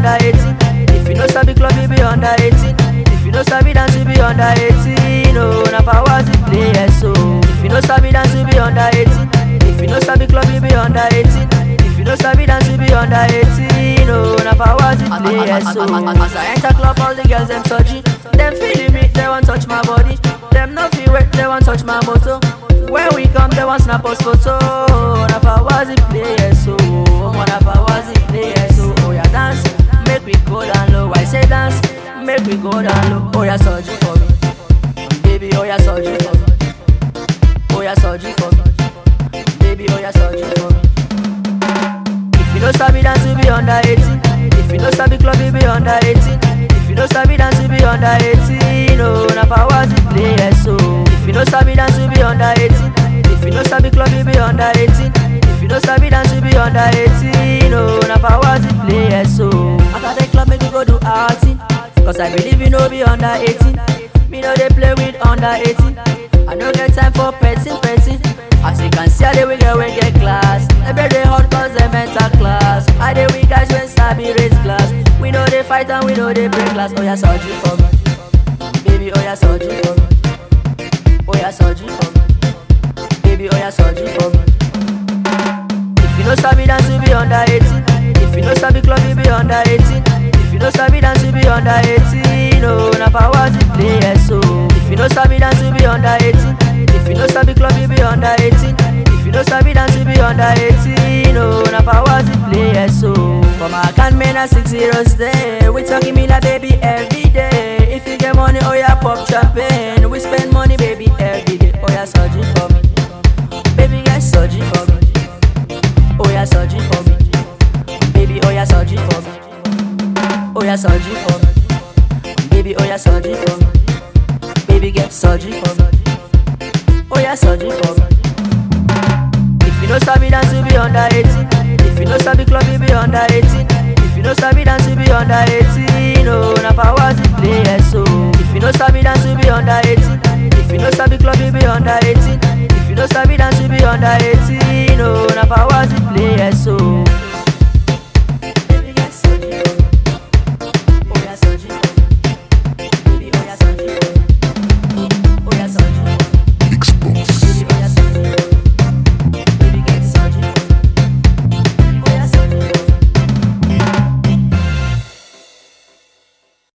under 18. If you no sabi club, you be under 18. If you no sabi dance, you be under 18. Oh, na powers you play, yes, so. If you no sabi dance, you be under 18. If you no sabi club, you be under 18. If you no sabi dance, you be under 18. Oh, na powers you play, yes, so. As I enter club, all the girls them touchy. Them feeling me, they want touch my body. Them no feel wet, they want touch my motor. When we come, they want snap us photo. Na powers you play, yes, so. Oh, na powers you play, yes, so. Oh, yeah, dance, make we go down low. I say dance, make we go down low. Oh, yeah, surgery for me, baby. Oh, yeah, surgery for me. Oh, yeah, surgery for me, baby. Oh, yeah, surgery for me. If you no sabi dance, you be under 18. If you no sabi club, you be under 18. If you no sabi dance, you be under 18. Oh, na powers you play, yes, so. If you no sabi dance, you be under 18. If you no sabi club, you be under 18. If you no sabi dance, you be under 18. Oh, na powers you play, yes, so. After the club, make you go do outing. Cause I believe you know be under 18. Me know they play with under 18. I no get time for petting, petting. As you can see, I dey we get we get class. Every day hot cause they mental class. I dey we guys when sabi raise glass. We know they fight and we know they break glass. Oh yeah, surgery for me, baby. Oh yeah, surgery for me. Oh yeah, surgery for me, baby. Oh yeah, surgery for me. If you no sabi dance, you be under 18. If you no sabi club, you be under 18. If you no sabi dance, you be under 18. Oh, na powers you play, yes, so. If you no sabi dance, you be under 18. If you no sabi club, you be under 18. If you no sabi dance, you be under 18. Oh, na powers you play, yes, so. For my account, man, a six zeros there. We talking me like baby every day. If you get money, oh yeah, pop champagne. We spend money, baby, every day. Oh yeah, surgery for me. Baby, get surgery for me. Oh yeah, surgery for me. Baby, oh yeah, surgery for me. Oh yeah, surgery for me. Baby, oh yeah, surgery for me. Baby, get surgery for me. Oh yeah, surgery for me. If you no sabi dance, you be under 18. If you no sabi club, you be under 18. If you no sabi dance, you be under 18. Oh, na powers you play, yes, so. If you no sabi dance, you be under 18. If you no sabi club, you be under 18. If you no sabi dance, you be under 18. Oh, na powers you